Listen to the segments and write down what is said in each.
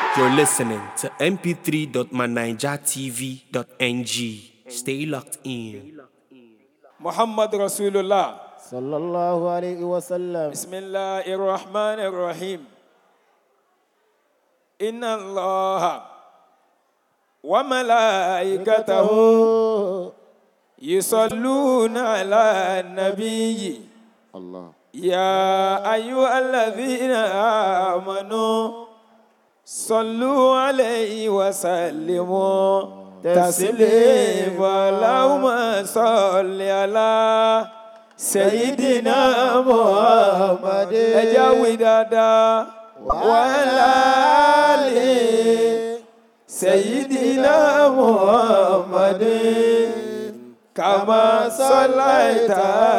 You're listening to mp3.manijatv.ng. Stay locked in. محمد رسول الله صلى الله عليه وسلم بسم الله الرحمن الرحيم إن الله وملائكته يصلون على النبي الله يا أيها الذين آمنوا صلوا عليه وسلموا تسليما اللهم صل على سيدنا محمد اجاوي دادا وعلى آله سيدنا محمد كما صليت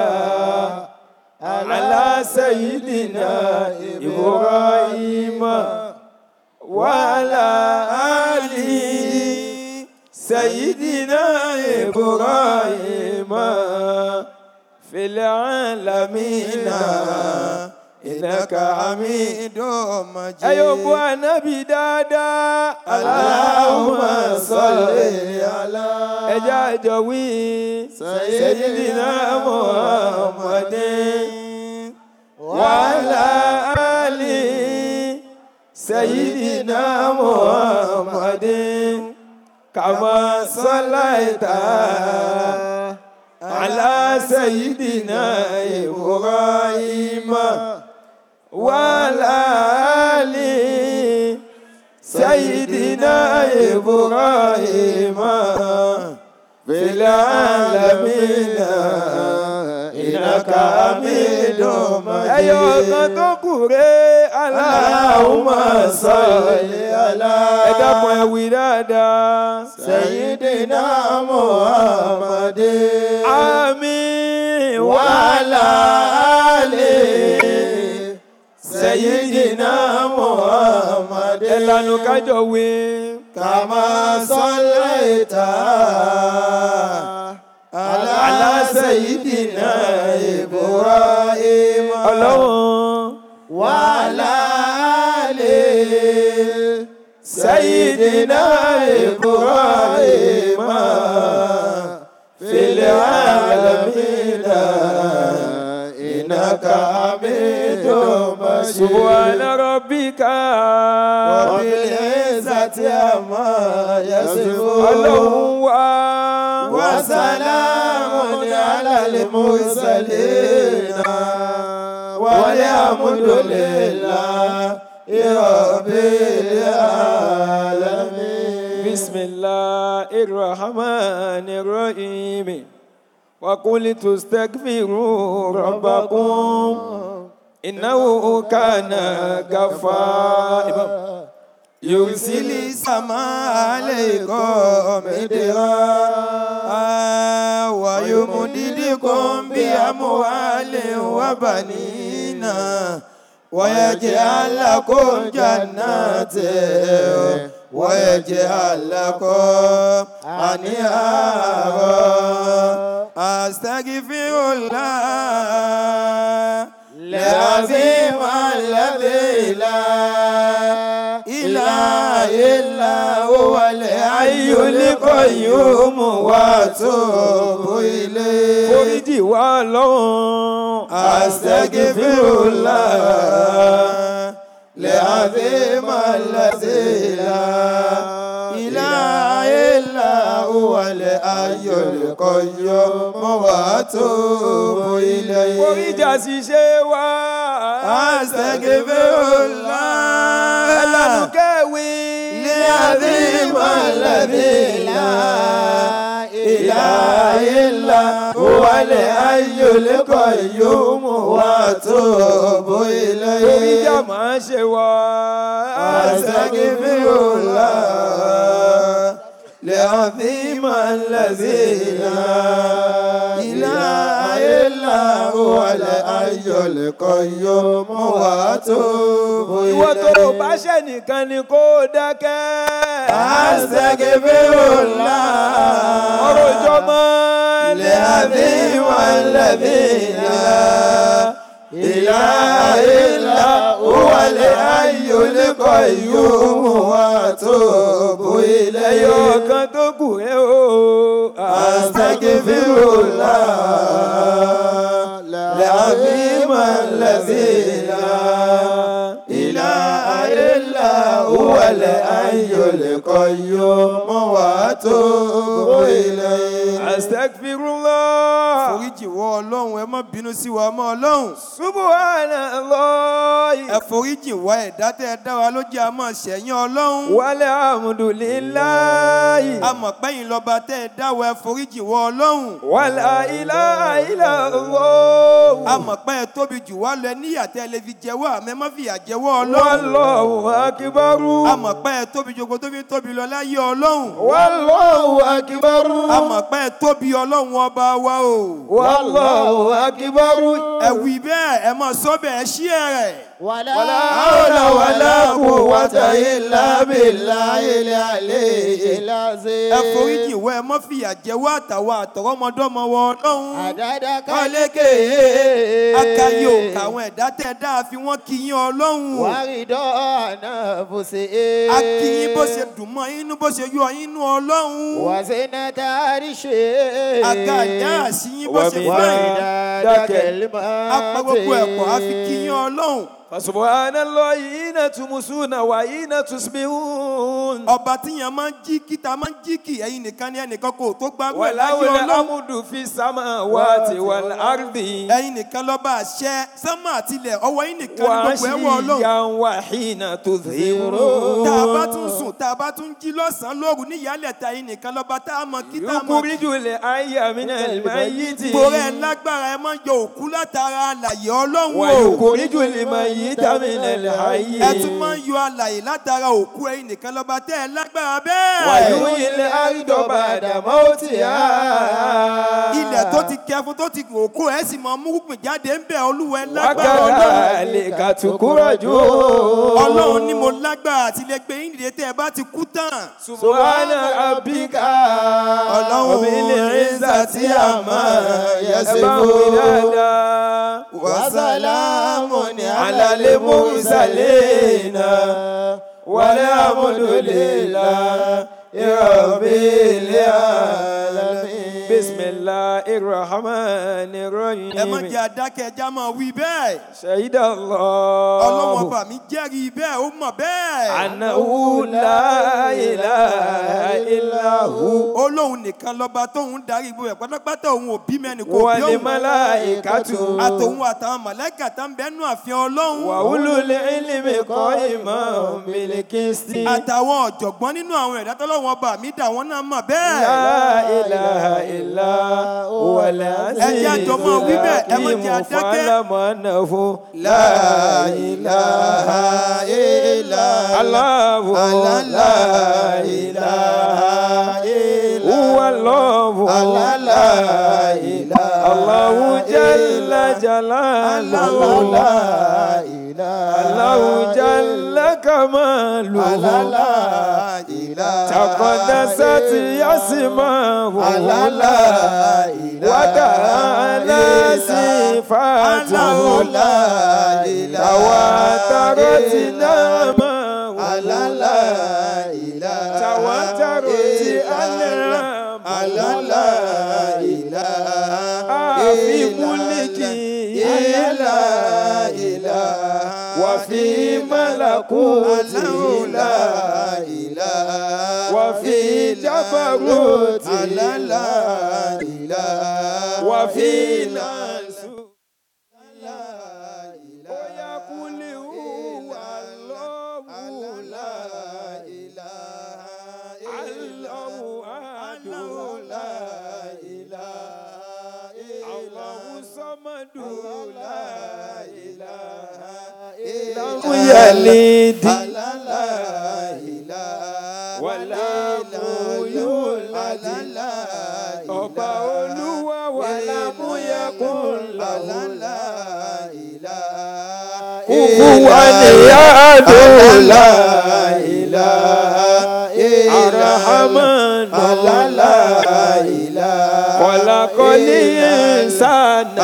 على سيدنا إبراهيم وعلى آله سيدنا إبراهيم في العالمين إنك حميد مجيد أيوة النبي دادا اللهم صل على أجاجوي سيدنا محمد وعلى آله سيدنا محمد كما صليت على سيدنا إبراهيم وعلى آل سيدنا إبراهيم في العالمين إنك حميد مجيد أيها تقولي اللهم صل على ẹ dákun ẹ wí dáadáa. سيدنا محمد àmín وعلى آله سيدنا محمد ẹ lanu kájọ wí. كما صليت على, على سيدنا إبراهيم ọlọ́run وعلى آله سيدنا إبراهيم في العالمين إنك حميد مجيد سبحان ربك وبالعزة عما يصفون ọlọ́run wá. وسلام على المرسلين والحمد لله رب العالمين بسم الله الرحمن الرحيم وقلت استغفروا ربكم إنه كان غفارا يرسل السماء عليكم مدرارا ويمددكم بأموال وبنين ويجعل لكم جنات ويجعل لكم أنهارا أستغفر الله العظيم الذي لا إله إلا هو الحي القيوم وأتوب إليه foríjì wá lọ́wọ́n. أستغفر الله العظيم الذي لا إله إلا هو الحي القيوم وأتوب إليه foríjì àṣìṣe wá. أستغفر الله ẹlẹ́nu kẹ́wì. العظيم الذي لا إله إلا هو الحي القيوم وأتوب foríjì إليه àmọ́ ṣe wá. أستغفر الله العظيم الذي لا إله إلا هو الحي القيوم وأتوب ìwọ tó o إليه bá ṣẹ̀ nìkan ni kó o dákẹ́. أستغفر الله ọ̀rọ̀ ìjọba العظيم الذي لا إله إلا هو الحي القيوم ẹyọ kan tó kù ẹ o. Astaghfirullah العظيم الذي لا إله إلا هو الحي القيوم وأتوب إليه astagfirullah. foríjì wọ ọlọ́run ẹ má bínú sí wa mọ́ ọlọ́run subhanallah. ẹ foríjì wá ẹ̀dá tẹ́ ẹ dá wa ló jẹ́ a máa ṣẹ̀yìn ọlọ́run walhamdulillahi. a mọ̀ pẹ́yìn lọ́ba tẹ́ ẹ dá wa ẹ foríjì wọ ọlọ́run wala ilaha illallah. a mọ̀ pé ẹ tóbi jù wá lọ ẹ níyà tẹ́ ẹ lè fi jẹ́wọ́ àmẹ́ má fìyà jẹ́wọ́ ọlọ́run wallahu akbaru. a mọ̀ pé ẹ tóbi jogo tó fi ń tóbi lọ láyé ọlọ́run wallahu akbaru. a mọ̀ pé ẹ tóbi ọlọ́run ọba wa o wallahu akbaru. ẹ wí bẹ́ẹ̀ ẹ mọ̀ sọ́bẹ̀ ẹ ṣí ẹ rẹ̀ ولا حول ولا قوة إلا بالله العلي العظيم ẹ foríjì wọ ẹ mọ́ fìyà jẹ́wọ́ àtàwọn àtọ̀rọ̀mọdọ́mọ wọ ọlọ́run عدد kọ́lékè akayi òkà àwọn ẹ̀dá tẹ́ dáa fi wọ́n kí yín ọlọ́run ورضا نفسه a kí yín bó ṣe dùn mọ́ inú bó ṣe yọ inú ọlọ́run وزنة عرشه àga ìdá àṣì yín bó ṣe Wa fẹ́ ومداد كلماته apá gbogbo ẹ̀kọ́ a fi kí yín ọlọ́run Fasubhanallahi hina tumsuna wa hina tusbihun. ọba tíyan máa ń jí kí ta máa ń jí kì ẹ̀yin nìkan ní ẹnìkan kò tó gbárù ẹ̀ láyé Walawul ọlọ́run amdu fi samawati wal ardi. ẹ̀yin nìkan lọ́ba àṣẹ sánmà àtilẹ̀ ọwọ́ yín nìkan ní Wa gbogbo ẹ̀wọ̀ ọlọ́run ashiyan wa hina tudhirun. tá a bá tún sùn tá a bá tún jí lọ́sàn-án lóru ní ìyálẹ̀ ta yín nìkan lọ́ba tá a mọ̀ kí tá a mọ̀ kí. Yukhrijul hayya minal mayyiti. torí ẹ lágbára ẹ máa ń yọ òkú látara àlàyé ọlọ́run Wa o yukhrijul mayyita minal hayyi. ẹ tún máa ń yọ àlàyé látara òkú ẹ̀yin nìkan lọ́ba tẹ́ ẹ lágbára Wa bẹ́ẹ̀. yuhyil arda ba'da mawtiha. ilẹ̀ tó ti kẹfun tó ti òkú ẹ̀ sì máa mú gbìn jáde ń bẹ̀ olúwa ẹ lágbára ọlọ́run. Wakadhalika tukurajun. ọlọ́run ní mo lágbára àti lè gbé yín dìde tẹ́ ẹ bá ti kú tán. Subhana rabbika. Ọlọ́run Rabbil izzati amma yasifun. Ẹ bá wí dáadáa. وسلام على المرسلين والحمد لله رب العالمين بسم الله الرحمن ẹ má الرحيم jẹ́ adákẹ́ ẹja máa wí bẹ́ẹ̀. شهد ọlọ́run الله ọba mi jẹ́rìí bẹ́ẹ̀ ó mọ̀ bẹ́ẹ̀. أنه لا إله إلا هو olóhùn nìkan lọ́ba tóun darí gbogbo ẹ̀ pátápátá òun ò bí mẹ́ni kò bí òun. والملائكة àtòun àtàwọn mọ̀lẹ́kà tá ń bẹ́nu àfihàn ọlọ́run. وأولو العلم قائما بالقسط àtàwọn ọ̀jọ̀gbọ́n nínú àwọn ẹ̀dá tọ́lọ́wọ́n ọba mi dà wọ́n náà mọ̀ bẹ́ẹ̀. لا إله إلا هو العزيز Ẹ jẹ́ àjọ máa wí bẹ́ẹ̀, ẹ má jẹ́ الحكيم adákẹ́. فاعلم أنه لا إله إلا الله الله لا لا إله إله إلا هو الله الله لا إله الله جل إلا جلاله الله لا إله الله جل كماله الله لا إله تقدست يسماه الله لا إله وتعالى صفاته الله لا إله تواترت نعمه الله لا إله تواترت إلا أنعامه الله لا إله في إلا ملكه إلا إله وفي ملكوته الله لا إله وفي جبروته الله لا إله وفي إلا ناسه لا إله ويقول هو الله لا الله أحد الله صمد لا إله لم يلد ولم يولد ọba olúwa wà lámúyẹkùn làwùlá. Kufuwa ni yadu la Arahaman la Kọ̀lákọ́lí ìsànà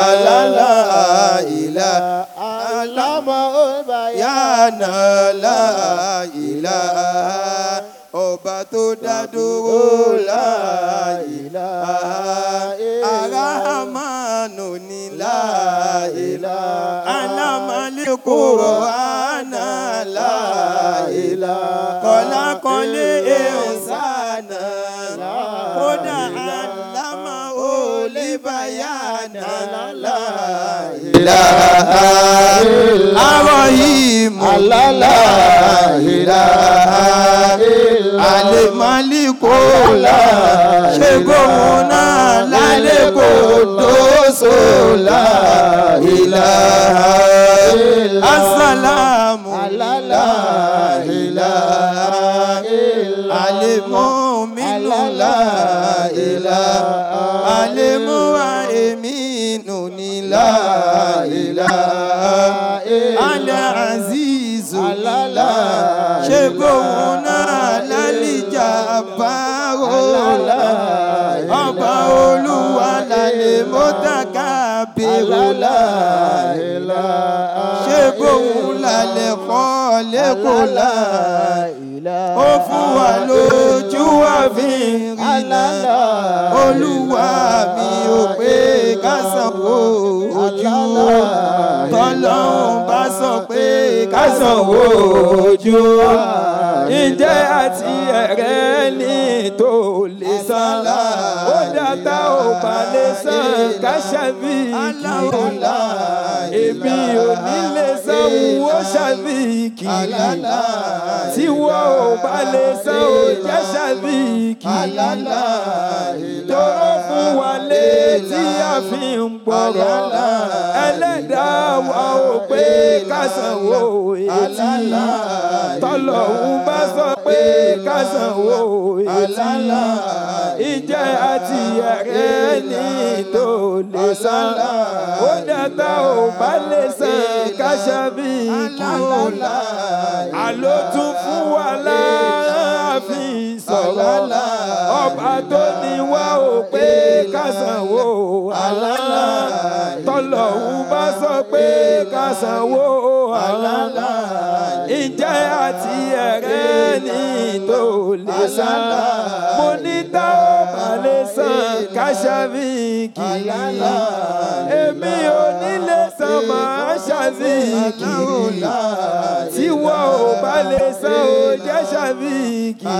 ọba tó dá dúró láìlá arahamanu ní láìlá alámàlẹ́kọ̀ọ́ àná láìlá kọ́lákọ́lé ẹ̀ọ́sánà kódà alámà olébáyánà láìlá arọ̀hìmù láìlá alemalikóla ṣègòmùnà lálẹ́kọ̀ọ́dọ́sọ láìláha asalamu láìláha alemọ́mínú láìláha alemọ́wá emínú ní láìláha alẹ́ azizu láìláha ṣègòmùnà lálìjà báwo ọba olúwa lálẹ́ mọ́tàkà bẹ̀rù ṣé bóun lálẹ́ kọ́ lẹ́kọ̀ọ́ la ó fún wa lójú wa fi rìnà olúwa mi ò pé ká sanwó ojú tọ́lọ́hún bá sọ pé ká sanwó ojú ǹjẹ́ àti ẹ̀rẹ́ ní tó lè san ó dàtà ò bá lè san ká ṣàbíkì èmi ò ní lè san wo ṣàbíkì tí wọ́n ò bá lè san ó jẹ́ ṣàbíkì tó fún wa létí a fi ń gbọ́rọ̀ ẹlẹ́dàá wa ò pé ká sanwó etí tọ́lọ́hún bá sọ pé ká sanwó etí ìjẹ́ àti ẹ̀rẹ́ ní tó lè san ó dàtà ò bá lè san ká ṣàbíkì àló tún fún wa láàfin sọ̀rọ̀ ọba tó ní wá ò pé ká sanwó àlálà tọ́lọ́hún bá sọ pé ká sanwó àlálà ìjẹ́ àti ẹ̀rẹ́ ní tó lè san mo ní tá ò bá lè san ká ṣàbíkì èmi ò ní lè san máa ṣàbíkì tí wọ́n ò bá lè san ó jẹ́ ṣàbíkì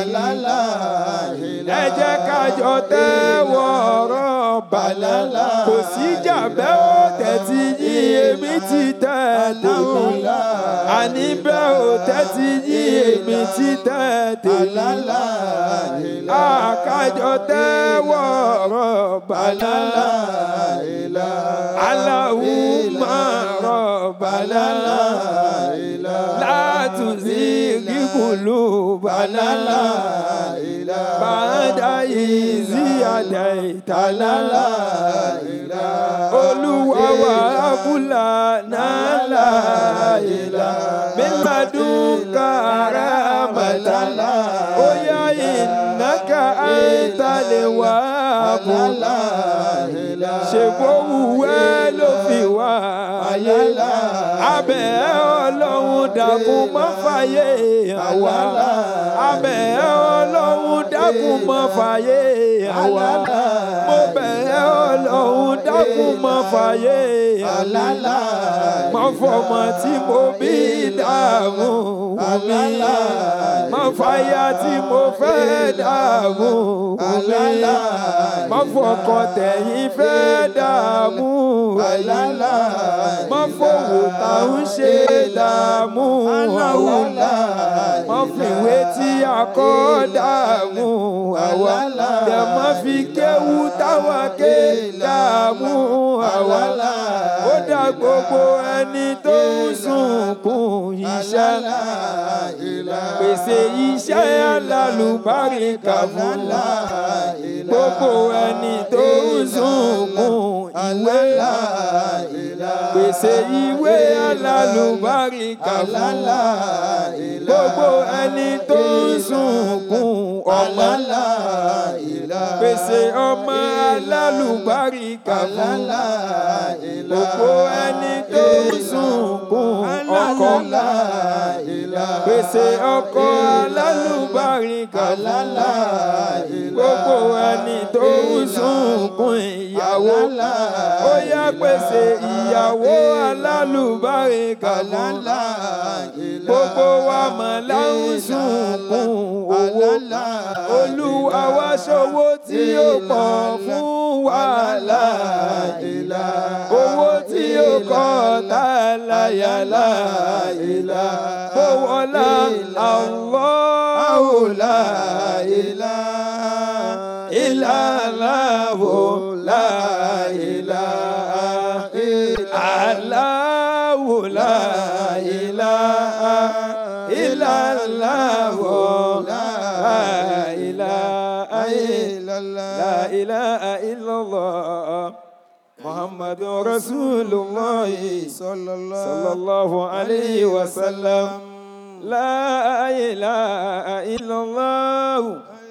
ẹ jẹ́ ká jọ tẹ́wọ́ ọ̀rọ̀ bàlá kò sí jàbẹ́ ó tẹ̀tí yí èmi ti tẹ̀ tèmi àní bẹ́ẹ̀ ó tẹ́tí yí èmi ti tẹ̀ tèmi àkájọ tẹ́wọ́ ọ̀rọ̀ bàlá aláwùmá rọ̀ bàlá látùsí kíkùlù bàlá bàdá ìzí àdá ìtàlá olúwa wà ábúlà nàlá ìlà mímàdún kàrà màtàlá ó yá ìnáka àìtàlẹ̀ wà ábúlà ṣègbówùwẹ́ ló fi wá ayé abẹ́ ọlọ́run dàkún mọ́ fàyè àwa abẹ́ ọlọ́run dákun mọ́ fàyè àwa mo bẹ̀ ọlọ́run dákun mọ́ fàyè àwa mọ́ fọmọ tí mo bí dààmú mi mọ́ fàyà tí mo fẹ́ dààmú mi mọ́ fọkọ tẹ̀yìn fẹ́ dààmú mi mọ́ fowó tá ń ṣe dààmú àwa mọ́ fìwé tí a kọ́ dààmú àwa tẹ̀ mọ́ fi kéwú táwa ké dààmú àwa ó dá gbogbo ẹni tó ń sunkún iṣẹ́ pèsè iṣẹ́ alálùbáríkà fún gbogbo ẹni tó ń sunkún ìwé pèsè ìwé alálùbáríkà fún gbogbo ẹni tó ń sunkún ọmọ pèsè ọmọ alálùbáríkà fún gbogbo ẹni tó ń sunkún ọkọ ilaha pèsè ọkọ alálùbáríkà Alala gbogbo ẹni tó ń sunkún ìyàwó ó yá pèsè ìyàwó alálùbáríkà Alala gbogbo wa mọ̀ láwọn sunkún owó olúwa wá ṣòwò tí ó pọ̀ fún wàhálà owó tí ó kọ́ tá a láyà láìlá bówọ́lá Allahu la ilaha illallah la ilaha Allahu la ilaha illallah la ilaha la ilaha illallah محمد رسول الله صلى الله عليه وسلم لا إله إلا الله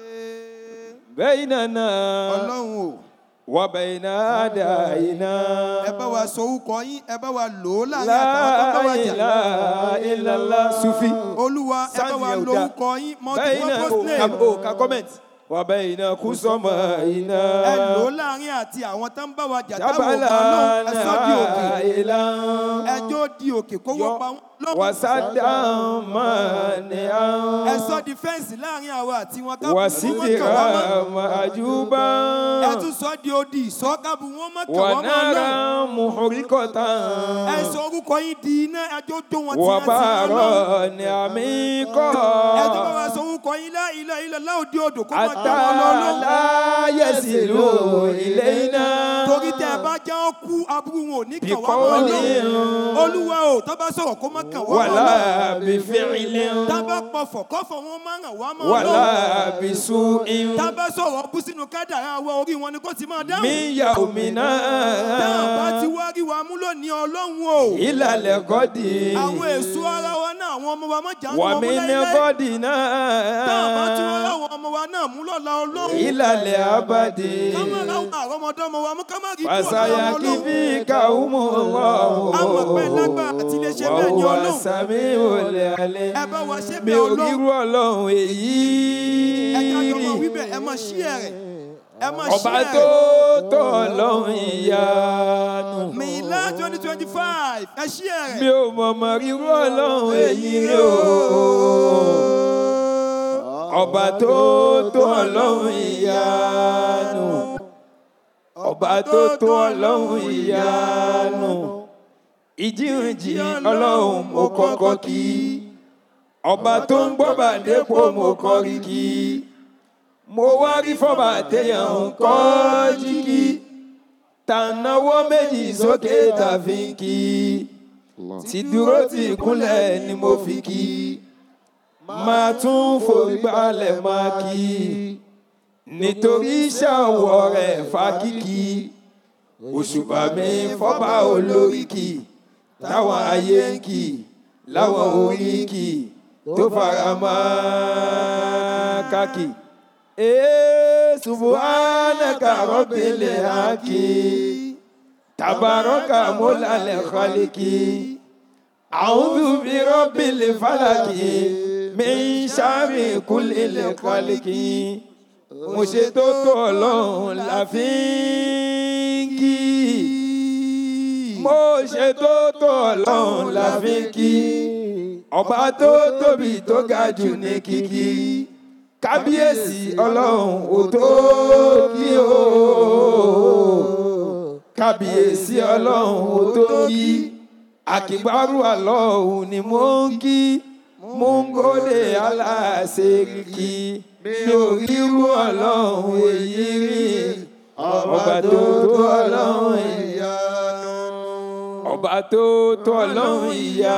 بيننا ọlọ́run o وبين أعدائنا ẹ bá wa sọ orúkọ yín ẹ bá wa lò ó láàrin àtàwọn tó bá لا wà jà إله إلا الله سوفي olúwa ẹ bá wa Sáàdì lo ẹ̀dá. orúkọ yín بين multi-purpose name أو ككومنت وبين كسمائنا ẹ lò ó láàrin àti àwọn tó ń bá wa jà táwọn ò جبلا bá lóhùn ẹ sọ di òkè نائلا ẹjọ́ di òkè kó wọ́n pa wọ́n lọ́wọ́ وسدا مانعا ẹ sọ di fẹ́ǹsì láàrin àwa àti wọn kábù wọn kàn wá mọ́ وسترا مأجوبا ẹ tún sọ di odi ìsọ kábù wọn mọ́ kàn wá mọ́ ونارا lọ́wọ́ محرقة ẹ sọ orúkọ yín di iná ẹjọ́ tó wọn ti ẹ ti وبارا lọ́wọ́ عميقا ẹ tó bá wa sọ orúkọ yín lá ilẹ̀ ilẹ̀ láòdì odò kó máa حتى gbà wọn lọ lọ́wọ́. لا يصلوا إلينا torí tẹ ẹ bá já ọ kú aburú wọn ò ní kàn wá mọ́ بقول lọ́wọ́ olúwa o tá bá sọ̀rọ̀ kó má kàn wá mọ́ lọ́wọ́ ولا بفعل tá bá pọ̀fọ̀ kọ́fọ̀ wọn má ràn wá mọ́ ولا lọ́wọ́ بسوء tá bá sọ̀rọ̀ bú sínú kádàrá wa orí wọn ni kò ti máa dáhùn من يومنا tá a bá ti wá rí wa mú lónìí ọlọ́run o إلى الغد àwọn èso ara wa náà àwọn ọmọ wa má jà ń lọ mú ومن láíláí غدنا tá a bá tún wá láwọn ọmọ wa náà mú lọ́la ọlọ́run إلى الأبد ká má láwọn àrọ́mọdọ́mọ wa mú ká má rí kú ọ̀dọ́ àwọn ọlọ́run فسيكفيكهم الله àwọn ọ̀pẹ lágbára àti lè ṣe bẹ́ẹ̀ ni وهو ọlọ́run السميع العليم ẹ bá wa ṣe mi bẹ́ẹ̀ ò ọlọ́run rírú ọlọ́run èyí ẹ ká jọ máa wí bẹ́ẹ̀ ẹ máa ṣí ẹ rẹ̀ ẹ máa ṣí ọba ẹ tó rẹ̀ tó ọlọ́run ìyanu mìílá twenty twenty five ẹ ṣí ẹ mi rẹ̀. ò mọ̀mọ́ rírú ọlọ́run èyí rí o ọba tó tó ọlọ́run ìyanu ọba tó tó ọlọ́run ìyanu ìjíǹjì ọlọ́run mo kọ́kọ́ kí ọba tó ń gbọ́ bàdépò mo kọrí kí mo wá rí fọ́bà téèyàn ń kọ́ jíkí tànáwó méjì sókè tàfi ń kí ti dúró ti kúnlẹ̀ ni mo fi kí máa tún forí balẹ̀ máa kí nítorí iṣẹ́ ọwọ́ rẹ̀ fákìkì òṣùbà mi fọ́bà olóríkì táwọn ayé ń kì láwọn oríkì tó fara mọ́ kákì. Ee subhanaka rabbil haqi tabaraka mulal khaliki a'udhu bi rabbil falaki min sharri kullil khaliki mo ṣe tó tó ọlọ́run la fi ń kí mo ṣe tó tó ọlọ́run la fi ń kí ọba tó tóbi tó ga jù ní kíkí kábíyèsí ọlọ́run ò tó kí o kábíyèsí ọlọ́run ò tó kí àkìgbárù àlọ́hùn ni mo ń kí mo ń gòdè aláṣẹ́ríkì mi ò rírú ọlọ́run èyí rí ọba tó tó ọlọ́run ìyanu ọba tó tó ọlọ́run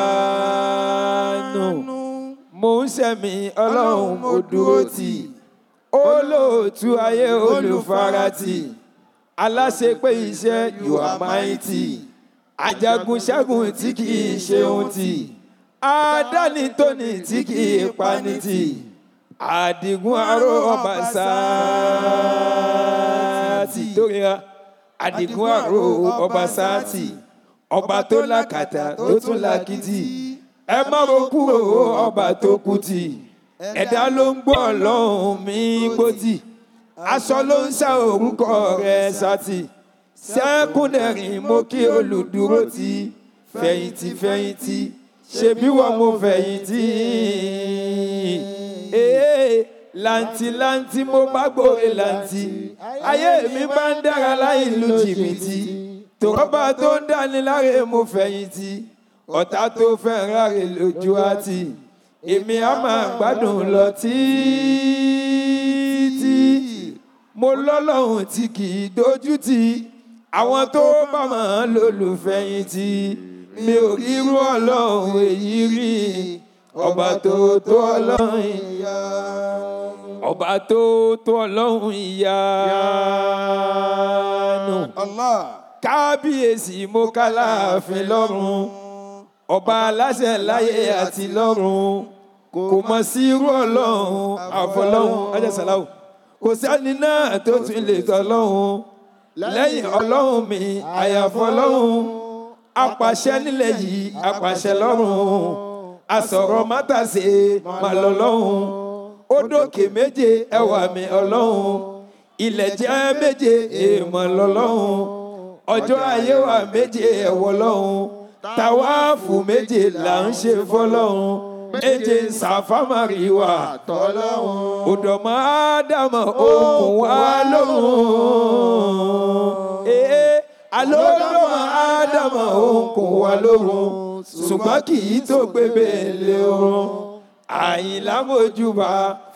ìyanu mo ń sẹ̀mí ọlọ́run mo dúró tì olóòtú ayé olùfaratì aláṣepé iṣẹ́ you are mighty ajagun ṣẹ́gun tí kì í ṣe ohun tì àdáni tóní tí kì í pani tì àdìgún aró ọba sáàtì tóríra àdìgún aró ọba sáàtì ọba tó lákàtà tó tún lákìtì ẹ má ro kúrò ọba tó kú tì ẹ̀dá ló ń gbọ́ ọlọ́run mi gbòtì aṣọ ló ń ṣá orúkọ rẹ̀ sátì sẹ́kúndẹ̀rìn mo kí olùdúró ti fẹ̀yìntì fẹ̀yìntì ṣebí wọ́n mo fẹ̀yìntì ee làǹtìlàǹtì mo bá gbòòrè làǹtì ayé mi bá ń dára láì lu jìbìtì tòrọ́bà tó ń dání láre mo fẹ̀yìntì ọ̀tá tó fẹ́ ráre lójú àti èmi á máa gbádùn lọ títí mo lọ́lọ́run tí kì í dojú tì àwọn tó bá máa lólùfẹ̀yìntì mi ò rí irú ọlọ́run èyí rí ọba tó tó ọlọ́run ìyá ọba tó tó ọlọ́run ìyanu Allah. kábíyèsí mo ká láàfin lọ́run ọba aláṣẹ láyé àti lọ́run kò mọ̀ sí irú ọlọ́run àfọlọ́run ajásàláwò kò sẹ́ni náà tó tún lè tọ́lọ́run lẹ́yìn ọlọ́run mi àyàfọ́ ọlọ́run apàṣẹ nílẹ̀ yìí apàṣẹ lọ́run asọ̀rọ̀ mátàsé máa lọ lọ́run ó dókè méje ẹwà mi ọlọ́run ilẹ̀ jẹ́ méje èèmọ̀ lọ́lọ́run ọjọ́ ayé wa méje ẹ̀wọ̀ lọ́run tàwáàfù méje là ń ṣe fọlọ́run méje sàfámàrí wa tọ́lọ́hún. òdòmọ́ ádámọ̀ okùn wa lóhùn ee alódòmọ́ ádámọ̀ okùn wa lóhùn ṣùgbọ́n kì í tó gbé bèèlè oorun àyìnlá mojúbà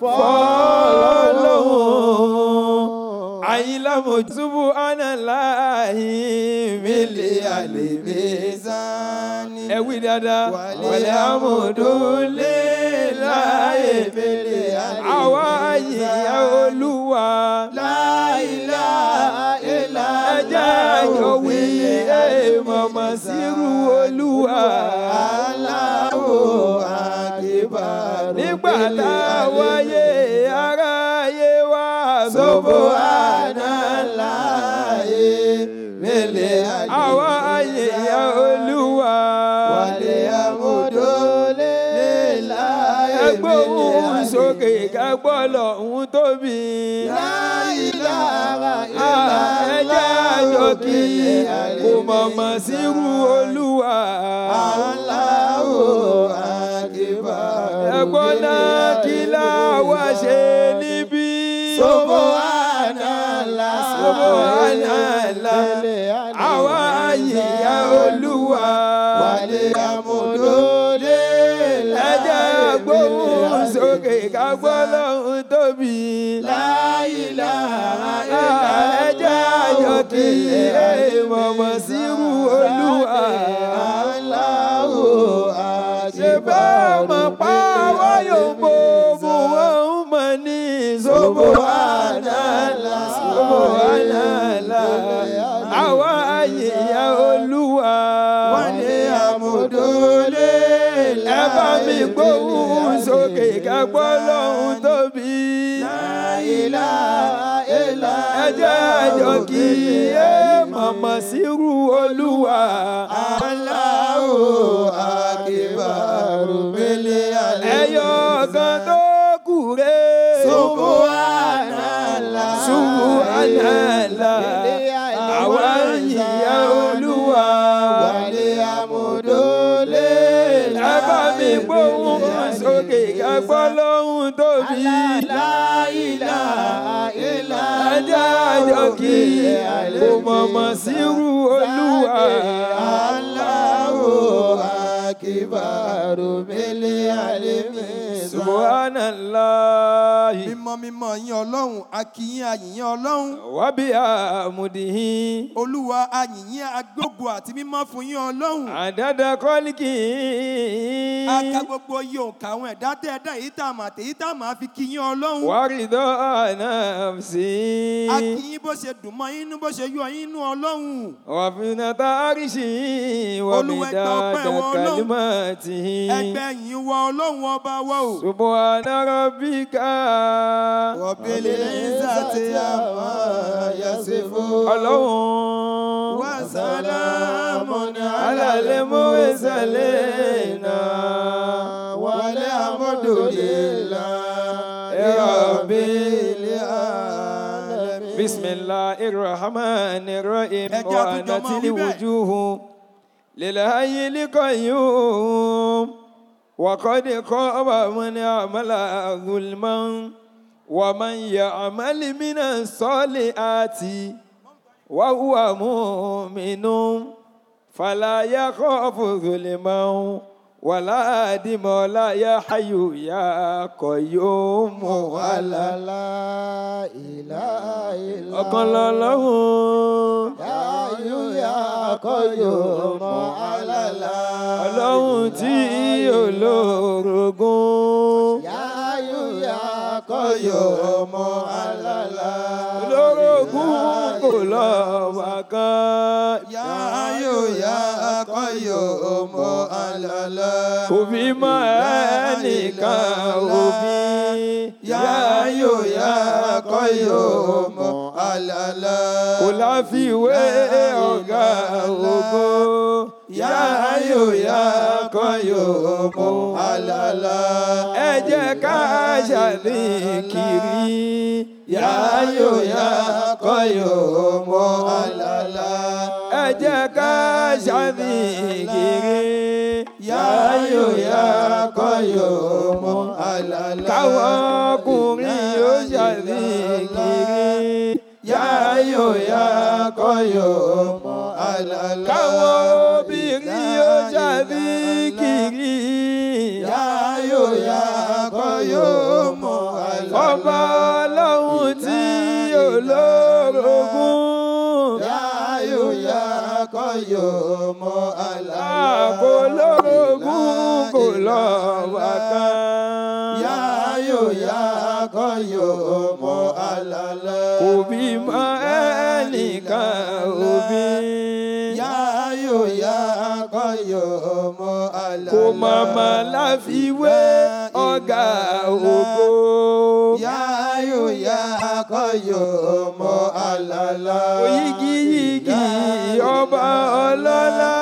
fọlọ́hún àyìnlá mojúbù ánàláyé mílẹ̀ àlèmí Zani. ẹ wí dáadáa wàlẹ̀ àmọ̀dúnlé láyé Mílẹ̀ àlèmí àwa àyìnyá olúwa Láìlá ilá. ẹjẹ́ àjọ wí èèmọ̀mọ̀ sírú olúwa Aláwo àkíbà. nígbà tá a wáyé aráyé wá Sobo sóbò ànálàyé. Mílẹ̀ àlèmí. àwa àyìnyá olúwa Wàlẹ̀ àmọ̀dólé láyé. ẹgbẹ́ òun sókè kẹgbọ́ lọ́hún tóbi. Láìláha ẹ jẹ́ àjọ kí kò mọ̀mọ́ sírú olúwa. Aláwo àkíbà. ẹ̀gbọ́n náà kí láwa ṣe níbí. Sobo ànálà. Subhanallah. àwa àyíyá olúwa. Wàlẹ̀ àmọ̀dólé ẹ jẹ́ gbóhùn sókè kágbọ́ lọ́hún tóbi. Láìláha ẹ jẹ́ àjọ kí mọ̀mọ́ sírú olúwa. Aláwo ṣe àkíbà. bẹ́ẹ̀ mọ̀ pa wáyò mo mú wọn mọ̀ ní ṣòbò ànálà ṣòbò ànálà àwa àyíyá olúwa. Wàlẹ̀ àmọ̀dólé ẹ bá mi gbóhùn sókè kágbọ́ lọ́hún tóbi. Láìláha ilá. ẹ jẹ́ àjọ kí ẹ mọ̀mọ́ sírú olúwa. Aláwo àkíbàrò mélé àlè. ẹyọ kan tó kù rè. Subhanallah. Subhanallah. àwa yìnyín olúwa. Wàlẹ̀ àmọ̀dólé. ẹ bá mi gbóhùn sókè kágbọ́ lọ́hún tóbi. Láìláha ilá. ẹ jẹ́ àjọ kí kò mọ̀mọ́ sírú olúwa. Aláwo àkíbàrò mélé àlè mi. Subhanallah. Mímọ́ mímọ́ yín Ọlọ́run, akíyín ayìyín Ọlọ́run. wábí àmùdíhì. Olúwa ayìyín agbógo àti mímọ́ fún yín Ọlọ́run. àdàdà kọ́líkì. Aka gbogbo iye òǹkà àwọn ẹ̀dá tẹ́ ẹ̀dá èyí tá a mà àtèyí tá a máa fi kí yín Ọlọ́run. wárídọ́ ànáfsì. A kí yín bó ṣe dùn mọ́ yín inú bó ṣe yọ yín inú Ọlọ́run. wàfínàtà àríṣì. Olúwa, ẹ gba ọpẹ́ wàmídàdà wọn Ọlọ́run. kàlímàtì. Ẹgbẹ́ yìí wọ Ọlọ́run ọba wa o. سبحان ربك Rabbil izzati amma yasifun. ọlọ́run Wa salamun على المرسلين walhamdulillahi rabbil alamin. بسم الله الرحمن الرحيم Ẹ jẹ́ àtúnjọ وعنت máa wí bẹ́ẹ̀. الوجوه للحي القيوم وقد خاب من عمل ظلما ومن يعمل من الصالحات وهو مؤمن فلا يخاف ظلما ولا هدم ولا يا حي يا قيوم ولا La ilaha illa ọ̀kan lọ́lọ́run Yáyú yá kọ́yọ̀ alala. ọlọ́run tí olórogún Yáyú yá kọ́yọ̀ alala. olórogún kò lọ́wọ́ kan Yáyó yá qayyumu alala. kò fi mọ́ ẹnìkan òbí Yáyó yá qayyumu alala. kò láfiwé ọ̀gá ògo Yáyó yá qayyumu alala. ẹ jẹ́ ká ṣàdíkiri Yáyó yá qayyumu alala. ẹ jẹ́ ká ṣàdíkiri Yáyó yá qayyumu alala. káwọn ọkùnrin yóò ṣàdíkiri Yáyó yá qayyumu alala. káwọn obìnrin yóò ṣàdíkiri Yáyó yá qayyumu alala. ọba ọlọ́run tí olórogún Yáyó yá qayyumu alala. kò lórogún kò lọ́wọ́ kan Yáyó yá qayyumu alala. kò bímọ ẹnìkan òbí Yáyó yá qayyumu alala. kò màmá láfiwé ọ̀gá ògo Yáyó yá qayyumu alala. oyigiyigi ọba ọlọ́lá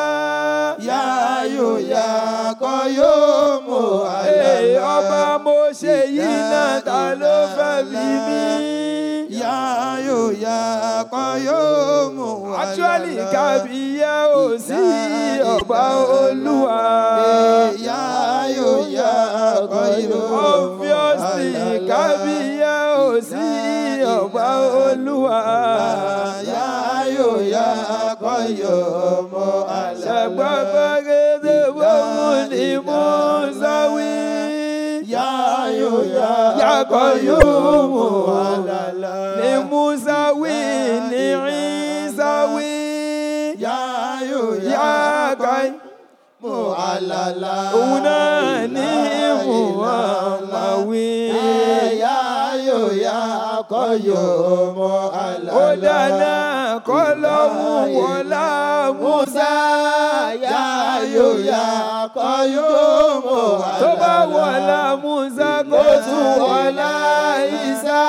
Yáyó yá qayyumu Ee, alala. ọba mo ṣe yìí náà ta ló fẹ́ fi mí. Yáyó yá qayyumu alala. actually kàbíyá ò sí ọba olúwa. Yáyó yá qayyumu obviously alala. kàbíyá ò sí ọba olúwa. Yáyó yá qayyumu alala. ṣàgbọ́gbọ́gẹ́dẹ́ bóun ni mo ń sáwí. Yáyó yá Yàgò yóò mú alala. ni Musa wí ni Isa wí. Yáyó yá Yàgò mu alala. òun náà ní Muhammad wí. Yáyó yá qayyumu alala. Ó dáná kọ́ lọ́hùn wọlá Musa. Yáyó yá qayyumu alala. Tó bá wọlá Musa kó tún wọlá Isa.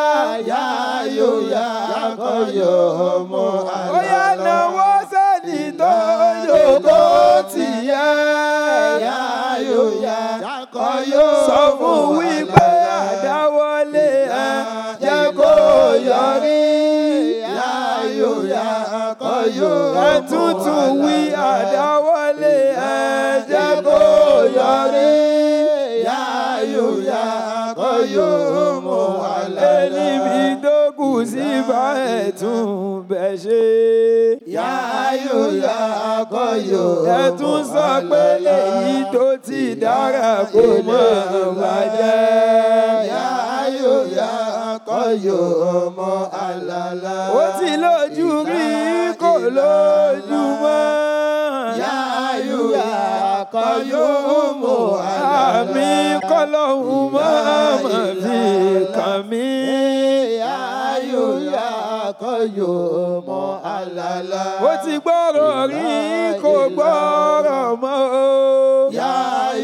Yáyó yá qayyumu alala. Ó yá náwó sẹ́ni tó yòókó tìyẹ́. Yáyó yá qayyumu sọ fún wípé àdáwọlé ẹ jẹ́ kó yọrí. Yáyó yá qayyumu ẹ tuntun wí àdáwọlé ẹ jẹ́ kó yọrí. Yáyó yá qayyumu alala. Èlìbí tó kù sí bá ẹ̀ tún bẹ̀ ṣe. Yáyó yá qayyumu ẹ tún sọ pé èyí tó ti dára kó mọ̀ bàjẹ́. Yáyó yá qayyumu alala. ó ti lójú rí kò lójú mọ́. Yáyó yá qayyumu alala. àmì kọ́lọ́hún máa mọ̀ fi kàn mí. Yáyó yá qayyumu alala. ó ti gbọ́rọ̀ rí kò gbọ́rọ̀ mọ́. Yáyó yá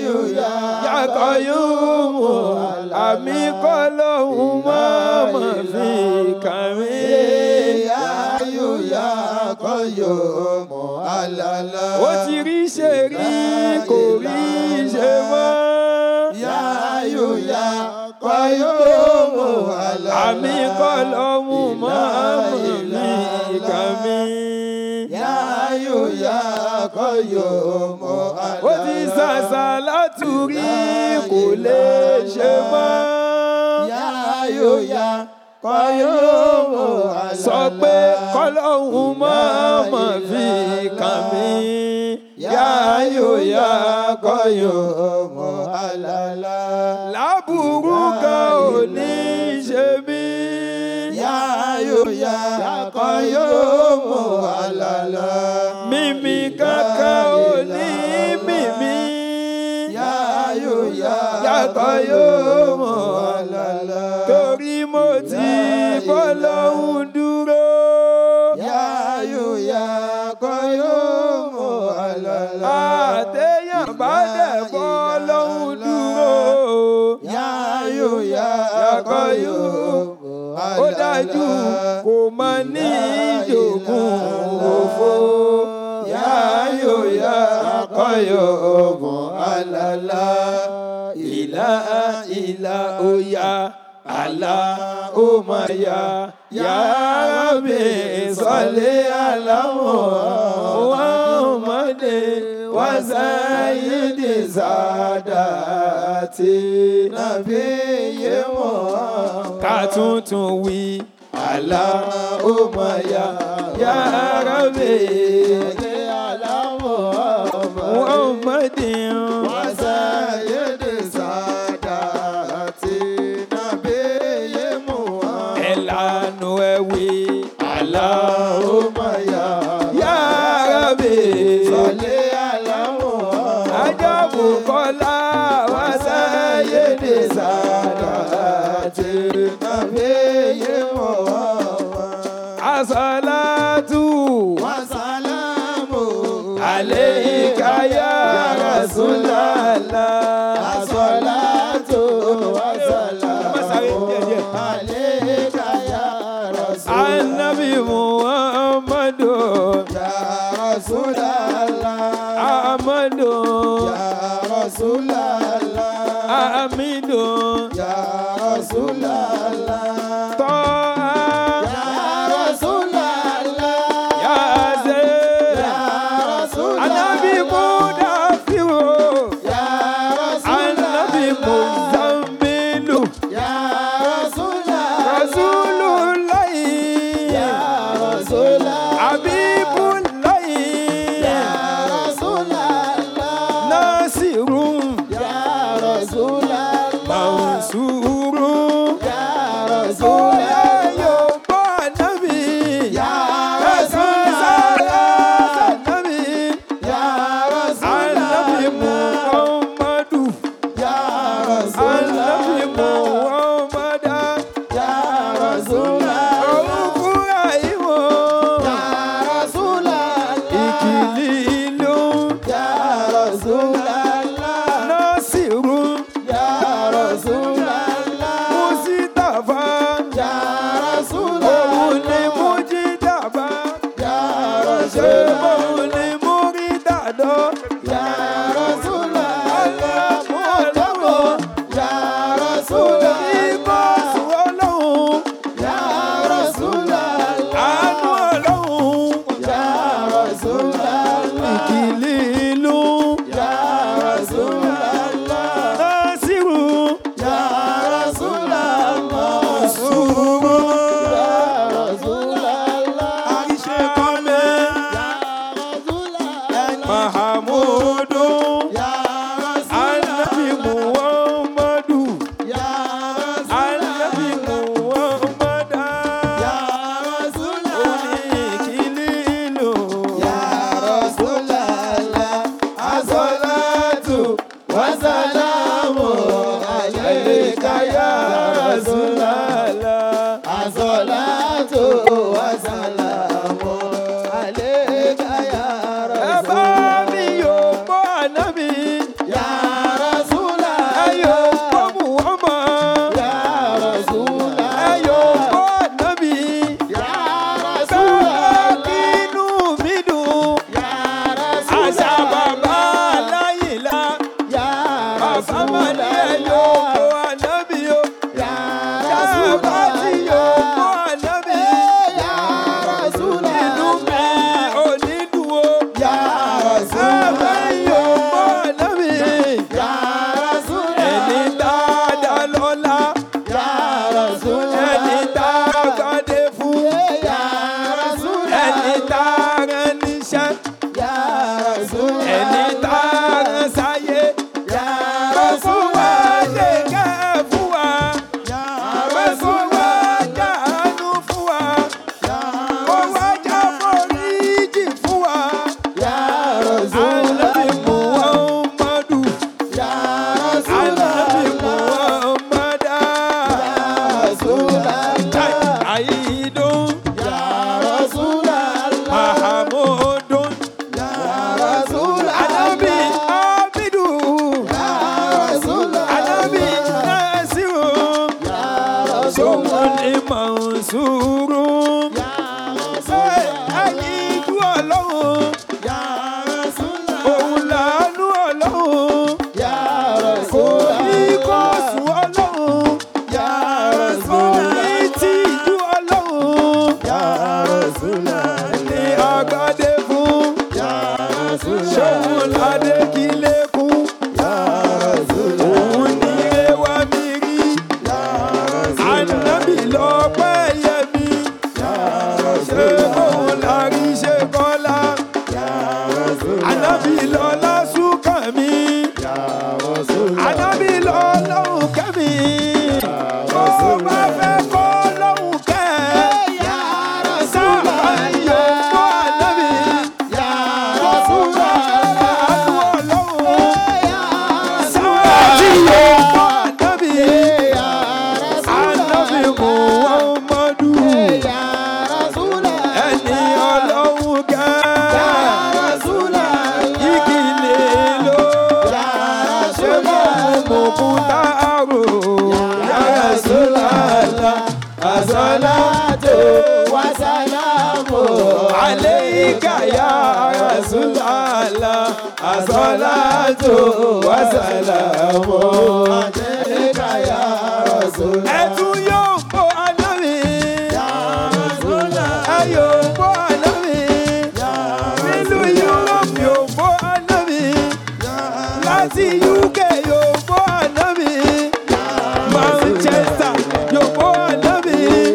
yàkọ̀ yóò mú àmì kọ́ lóhùn mọ́mọ́ fi kàn mí. Yáyù yá kọ́yọ̀ mọ́ àlàlà. ó ti rí ṣe rí kò rí ṣe mọ́. Yáyù yá kọ́yọ̀ mọ́ àlàlà. àmì kọ́ lóhùn mọ́mọ́ fi kàn mí. Yáyù yá kọ́yọ̀ mọ́ àlàlà. ó ti ṣàṣà látúrí kò lè ṣe mọ́. Yáyù yá kọ́yọ̀ mọ́ àlàlà. sọ pé kọ́lọ́hún mọ́mọ́ fi kàn mí. yáyò yá kọ́yọ̀ mọ́ àlàlà. láburú kan ò ní ṣe mí. Yáyù yá kọ́yọ̀ mọ́ àlàlà. mímí kankan ò ní mímí. Yáyù yá yàtọ̀ yóò mọ̀ àlàlà. torí mo ti bọ́ lọ́hún dúró. Yáyù yá kọ́yọ̀ mọ́ àlàlà. àtẹ̀yàn bá dẹ̀ bọ́ lọ́hún dúró. Yáyù yá kọ́yọ̀ ó dájú kò mọ ní ìjòkun òfo. yáyò yá kọ́yọ̀ mọ́ àlàlà. ìlà ìlà òyà àlà ó máa yá. yàrá mi sọlé àlámọ̀ wọ́n mọ̀dé wọ́n sáyé dé sádàtì nàbí yé wọ́n. ká tuntun wí àlà ó máa yá. yàrá mi wọ́n mọ̀dé wọ́n sáyé dé Sádàtì nàbí yé mú wọn. ẹ̀lànà ẹ̀wì àlà ó máa yá. yàrá mi. Sọlé àlámọ̀ ajabu kọlá wá sáyé ní sàdáàtì nàbí yé mọ̀ wọ́n. asàlátù Wàsálàmù alẹ́ ìkáyà rasulala. Asọ́látò Má sáré wàsálàmù díẹ̀ díẹ̀. Àlékà yá Rasul. anabi muhammadu Ya Rasulallah. amadu Ya Rasulallah. amidu Ya Rasulallah. tọ́ Ya Rasulallah. yaze Ya Rasulallah. anabi mudafiru. Ya Anabi Rasulallah. Muzammilu Ya Rasulallah. Rasulullahi Ya Rasulallah. Habibullahi Ya Rasulallah. Nasirun Ya Rasulallah. Mansurun Ya Oya Rasulallah. Yorùbá Nabi Ya Ẹ̀sán sára Nabi Ya Anabi Rasulallah. Muhammadu Ya Anabi Rasulallah. Muhammadu Ya Rasulallah. Òwúkúrà ìwọ̀. Ya Rasulallah. ìkìlì ìlú Ya Rasulallah. násìrù Ya Rasulallah. mùsítàfà Ya bá ti yòókù ànábì. Ya Rasulallah. Inú mi ò ní dùn o. Ya Ẹ̀fẹ̀ yòókù ànábì. Ya Rasulallah. Ẹni dáadáa lọ́la. Ya Rasulallah. Ẹni tá a gbadé fún. Ya Rasulallah. Ẹni tá a rán níṣẹ́. Ya Rasulallah. Ẹni tá a rán sáyé. Ya Kó fún wa Rasulallah. lè kẹ́ fún wa. Ya Kó fún wa jáàánú fún wa. Kó wá já foríjì fún wa. Ya Ànábì Rasulallah. Muhammadu. Ya Ànábì Rasulallah. Muhammada. Rasulallah. Àyídùn. Ya Rasulallah. Mahamudun. Ya Rasulallah. Ànábì Abidu. Ya Rasulallah. Ànábì Nasiru. Ya Sọ́wọ́n Rasulallah. ní Mansuru. Ya Ẹyin ìlú ọlọ́run. Ya Rasulallah. Òun làánú ọlọ́run. Ya Kò ní kó Rasulallah. sùn ọlọ́run. Ya Kò Rasulallah. ní tí ìlú ọlọ́run. Ya Rasulallah. Ní agbádé fún. Ya Rasulallah. Ṣòun ládé kí lékún. Ya Rasulallah. Òun ní ewa mi rí. Ya Rasulallah. Ànábì lọ́pẹ́ yẹ mi. Ya Ṣé Rasulallah. bóun la rí ṣe kọ́lá? Ya Rasulallah. Ànábì lọ́lá súnkàn mi. Ya Rasulallah. Ànábì lọ́lọ́hùn kẹ́mi. Ó bá fẹ́ kọ́ lọ́hùn kẹ́. Ya Sábà yóò fún ànábì. Ya Ó bá fẹ́ Rasulallah. àánú ọlọ́hun. Ya Sábà yóò fún ànábì. Ya Ànábì Muhammadu. Ya Rasulallah. Ẹni ọlọ́hun Ya kẹ́. Rasulallah. Ìkìlẹ̀ ló. Ya Ṣé máa mú kúta àrò? Ya Rasulallah. As-salatu wa salamu alayka ya Rasulallah. As-salatu wa salamu. alayka ya Rasulullah. Ẹ̀tún yóò bọ́ ànábì. Ya Rasulullah. Ẹ yóò bọ́ ànábì. Nílùú Europe yóò bọ́ ànábì. Láti UK yóò bọ́ ànábì. Manchester yóò bọ́ ànábì.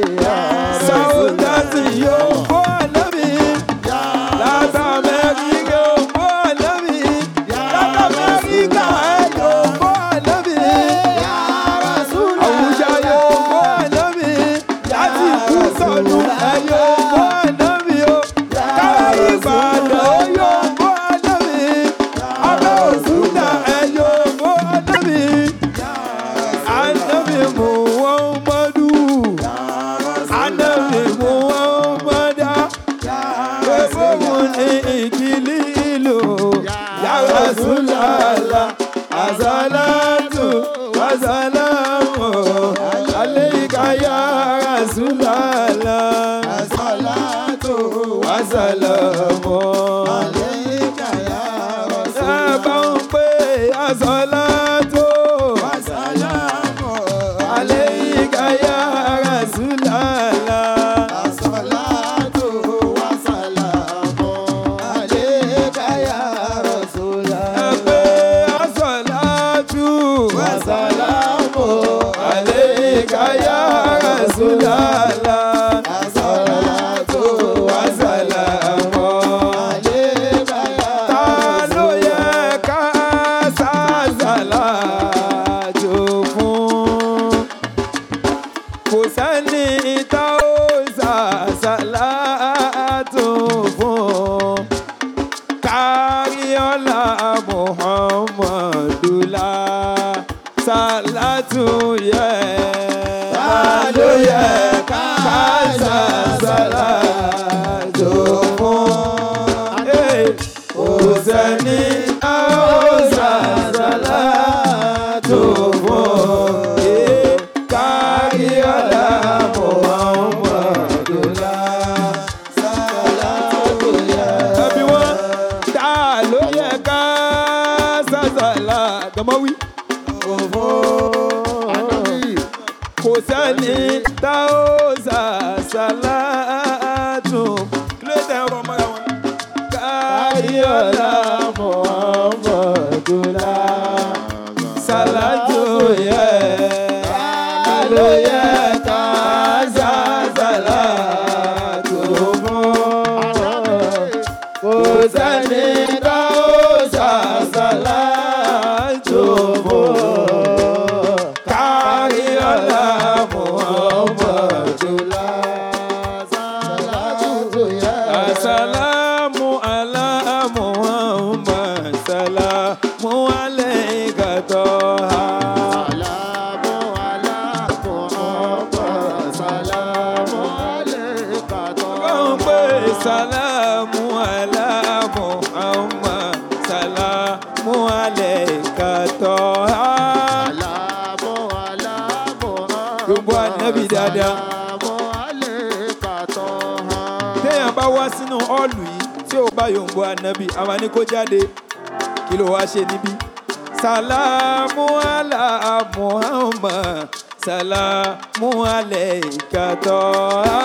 Southampton yóò bọ́ ànábì. Láti Amẹ́ríkà yóò bọ́ ànábì. Láti Amẹ́ríkà ẹ yóò bọ́ ànábì. Ya Rasulullah. Àwùjá yóò bọ́ ànábì. Láti kú sọ̀nù ẹ yóò bọ́ ànábì o. Kára Ìbàdàn yóò bọ́ ànábì. Abẹ́ Òṣùdà ẹ yóò bọ́ ànábì. Ànábì Muhammadu. Ànábì Muhammada. Gbogbo ní ìkìlì ìlú. Ya Rasulallah. As-salatu wa-salamu alayka ya Rasulallah. As-salatu Wa-salamu. alayka ya Rasulullah. Ẹ bá ń pè as-salatu As-salamu alayka ya Rasulallah. As-salatu wa salamu alayka ya Rasulullah. Ẹ pè as-salatu As-salamu alayka ya Rasulallah. As-salatu wa Wa-salamu. alayka ya Ta ló yẹ ká ṣàṣàlátù fún? Kò sẹ́ni tá ó ṣàṣàlátù fún. Káríọ́lá Muhammadula ṣàlátù yẹ. Ta ló yẹ ká ṣàṣàlátù fún? Hey, Kò sẹ́ni tá ó ṣàṣàlátù fún. Hey, Káríọ́lá Muhammadula As-salatu ya ẹbí wọn tá ló yẹ ká sàṣàlà tọmọ wí. kò sẹ́ni tá ó sàṣàlátù kí ló tẹ̀ ọ̀rọ̀ mọ́ra wọn. kárí ọ̀la Muhammadula. sàlátù yẹ ló yẹ ká sàṣàlátù fún. kò sẹ́ni tá ó sàṣàlátù fún. kárí ọ̀la Muhammadula. Assalamu ala Muhammad Salamu alayka toha Kọ́n pé Salamu ala Muhammad Salamu alayka toha Gbogbo ànábì dáadáa. Téèyàn bá wá sínú ọ́ọ̀lù yìí tí ò bá yòǹbó ànábì, àwa ní kó jáde. Kí ló wá ṣe níbí? Salamu ala Muhammad Salamu alayka toha.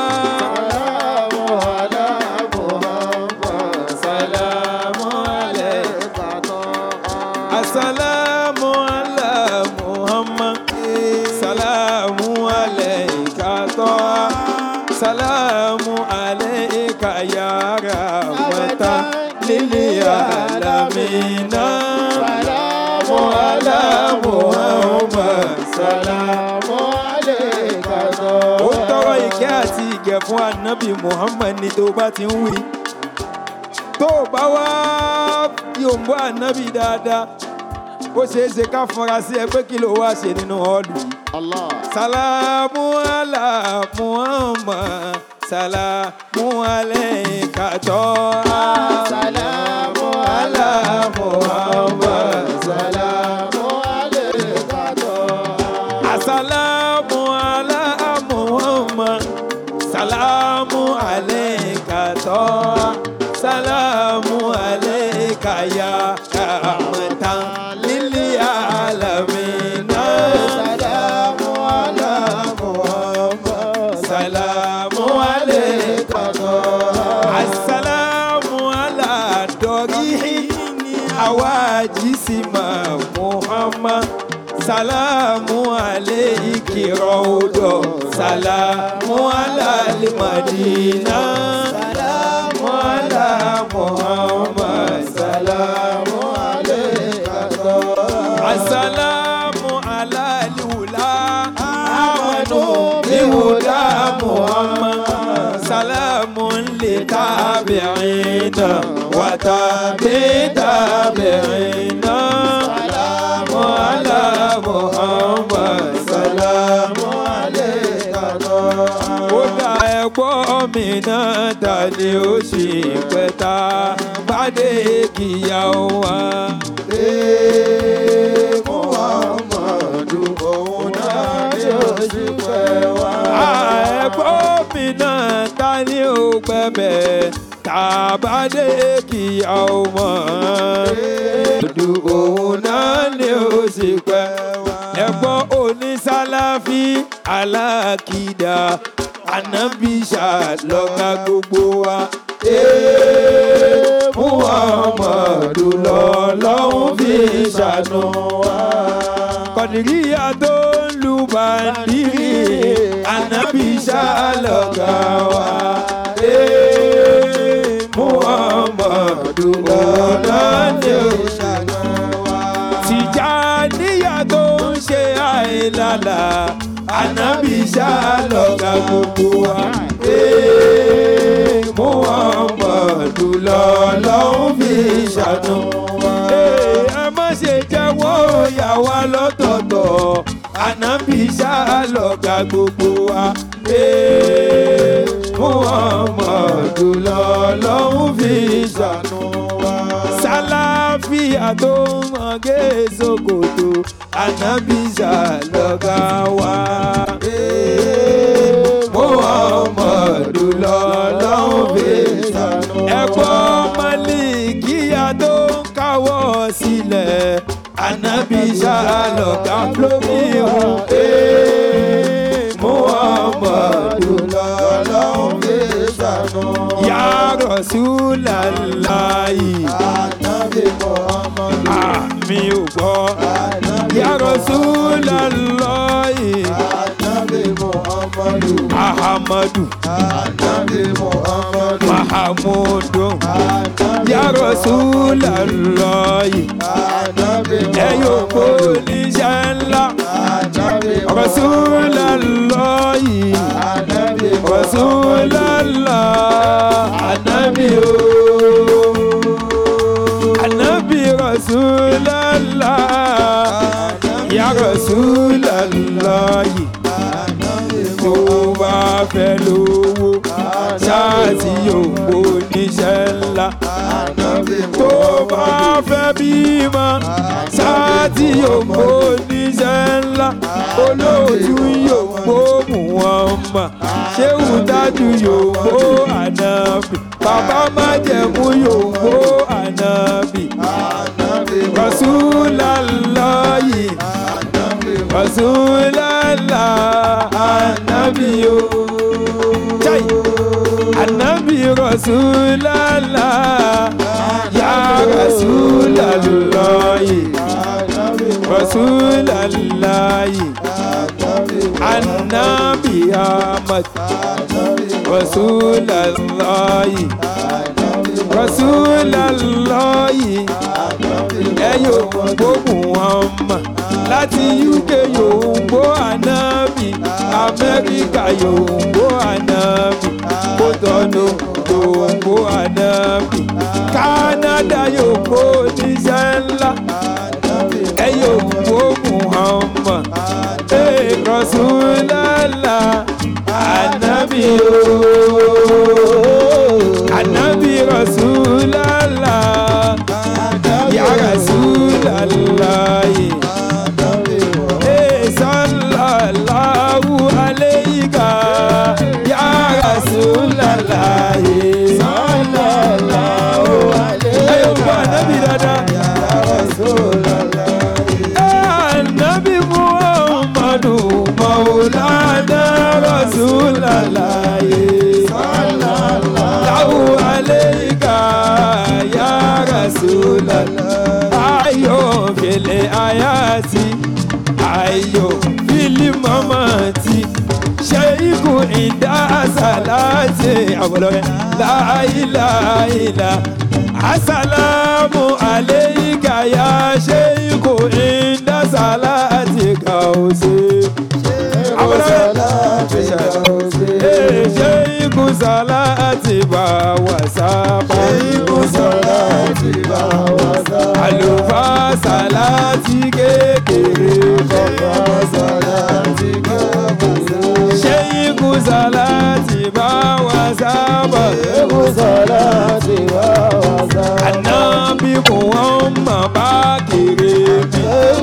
Salamu alayka Assalamu ala Muhammad Salamu alayka toha Salamu alayka ya rahmatan lil alamin Salamu ala Muhammad Salamu ó tọrọ ìkẹ́ àti ìgẹ̀ fún anabi muhammed ní tó bá ti ń wí tó o bá wá yòǹbó anabi dáadáa ó ṣeé ṣe ká fọra sí ẹ pé kí ló wá ṣe nínú ọ́ọ̀lù yìí. salamu ala muhammad salamu alayka toha salamu ala muhammad salamu Assalamu ala Muhammad Salamu alayka toha Salamu alayka ya rahmatan lil alamin Salamu ala Muhammad Salamu alayka toha Assalamu ala dorihi awajisima Muhammad salamu alayki rawdo salamu ala madina salamu ala muhammad salamu alayka assalamu ala liwula amanu bihuda muhammad salamu li tabi'ina wa tabi tabi'ina salamu ala muhammad salamu alayka ó dá ẹ̀gbọ́n mi náà ta ni ó sì pẹ́ta pàdé kìyà wa. Muhammadu òun náà yóò sì pẹ́ wá. ẹ̀gbọ́n mi náà ta ni ó pẹ́bẹ̀ tàbádé kìyà wa. Odu òun náà ni ó sì pẹ́ wá. ẹ̀gbọ́n onísàláfí alákìdá ànábìṣà lọ́ka gbogbo wa. Ee, Muhammadu lọ́lọ́hún fi ṣàánú wa. Kọ̀dìríyà tó ń lu bàndírì, ànábìṣà lọ́ka wa. Ee, Muhammadu lọ́lọ́hún fi ṣàánú wa. Tìjàníyà tó ń ṣe àìlàlà, ànábìṣà lọ́ka gbogbo wa. Ee, Muhammadu lọ́lọ́hún fi ṣàánú wa. Ee, ẹ má ṣe jẹ́wọ́ ìyá wa lọ́tọ̀ọ̀tọ̀ ànábì ṣàlọ́gà gbogbo wa. Ee, Muhammadu lọ́lọ́hún fi ṣàánú wa. Sálàfíà tó ń mọ̀gé Sokoto ànábì ṣàlọ́gà wa. Ee, Muhammadu lọ́lọ́hún fi ṣàánú wa. Ẹ̀gbọ́n Málíkíyà tó ń káwọ́ sílẹ̀ ànábì ṣàlọ́gà lórí ìhùn. Ee, Muhammadu. Rasulallahi. Ànábì Muhammadu. Àmì ò gbọ́. Ànábì Ya Rasulallahi. Ànábì Muhammadu. Ahamadu Ànábì Muhammadu. Mahamudu. Ànábì Ya Rasulallahi. Ànábì Ẹ yóò kó Muhammadu. oníṣẹ́ ńlá. Ànábì Rasulallahi. Ànábì Rasulallah. Anabi o. Anabi Rasulallah. Ya Rasulallah. Tó bá fẹ́ lówó. Ṣáàtì òpó níṣẹ́ ńlá. Tó bá fẹ́ bímọ. Ṣáàtì òpó níṣẹ́ ńlá. Olóòtú yòókù Muhammad. Ṣéwù dájú yòókù ànábì. Bàbá májẹ̀mú yòókù ànábì. Rasulallahi. Rasulallah. Ànábì o. Jai. Ànábì Rasulallah. Ya Rasulallahi. Rasulallahi. Ànábì Ahmad. Rasulallahi. Rasulallahi. Ẹ yóò gbógun ọmọ láti UK yóò gbó ànábì Amẹ́ríkà yóò gbó ànábì Kótọ́nù yóò gbó ànábì Kánádà yóò gbó oníṣẹ́ ńlá ẹ yóò gbógun ọmọ ee Rasulullah ànábì ooo ànábì Rasulullah ya Rasulullah. Eh, sallallahu alayka ya Rasulallah. Ẹ yóò gbọ́ ànábì dáadáa. Ànábì Muhammadu Maulana Rasulallah. Sallallahu alayka ya Rasulallah. Ayọ̀ fèlè ayati, ayọ̀ fìlì mamati. Ṣéyíkù ìdá àsàlátì àwòrán láìláìlá. Asalamu alayka ya Ṣéyíkù ìdá àsàlátì kàwọ́sí. Àwòrán Ee, Ṣéyíkù sàlátì bá wà sábà. Àlùfáà sàlátì kékeré Ṣéyíkù sàlátì bá wà sábà. Ànábì Muhammad bá kéré mi.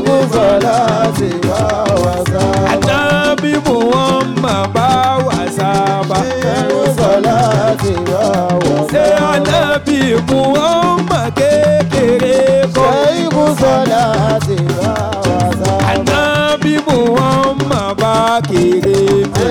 Ànábì Muhammad bá wà sábà. Ṣé ànábì Muhammad kékeré kọ́? Ànábì Muhammad bá kéré mi.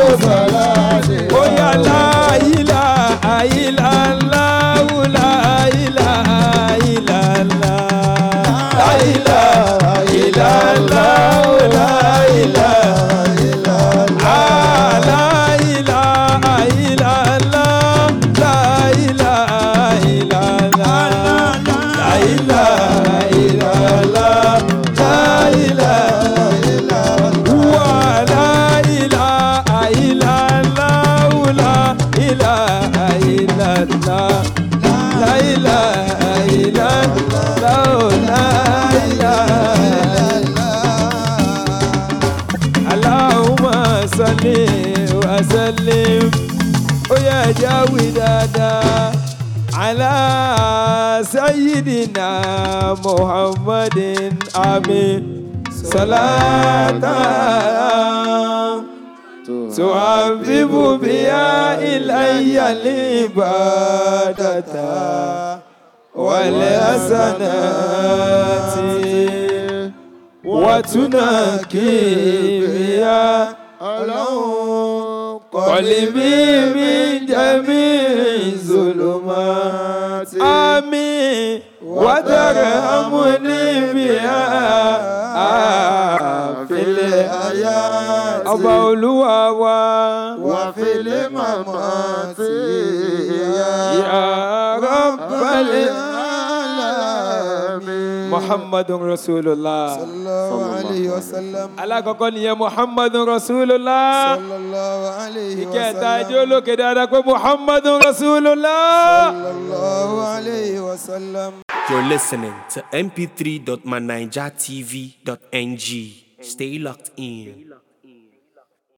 Oya la ila ila la la ila ila la la ila ila la la ila ah la ila ila la la ila ila la la ila ila la la ila wa la ilaha illallah la ilaha illallah la ilaha illallah la ilaha Allahumma salli wa sallim ó yẹ jáwé dáadáa ala sayyidina muhammadin amin salatan تعذب بها إلي العبادة والحسنات وتنكي بها قلبي من جميع الظلمات وترحمني بها في الحياة ọba olúwa wa وفي الممات يا رب العالمين muhammadun rasulullah sallallahu alayhi wa sallam. alákọ̀ọ́kọ́ nìyẹn muhammadun rasulullah sallallahu alayhi wa ìkẹta sallam. ẹjọ́ olókè dáadáa pé muhammadun rasulullah. sallallahu alayhi wa sallam. You're listening to mp3.manijatv.ng. Stay locked in.